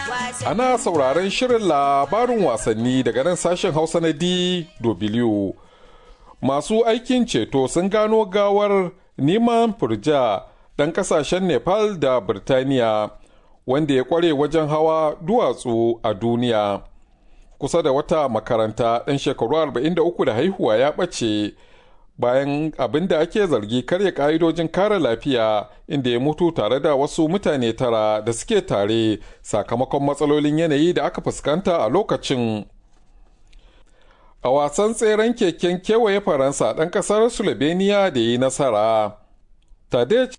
Ana sauraron shirin labarin wasanni daga nan sashen Hausa na DW. Masu aikin ceto sun gano gawar Niman Furja ɗan ƙasashen Nepal da Birtaniya wanda ya ƙware wajen hawa duwatsu a duniya. Kusa da wata makaranta ɗan shekaru 43 da haihuwa ya ɓace bayan abin da ake zargi karya ƙa'idojin kare lafiya inda ya mutu tare da wasu mutane tara da suke tare sakamakon matsalolin yanayi da aka fuskanta a lokacin. A wasan tseren keken kewaye Faransa ɗan ƙasar Slovenia da yi nasara. Tadej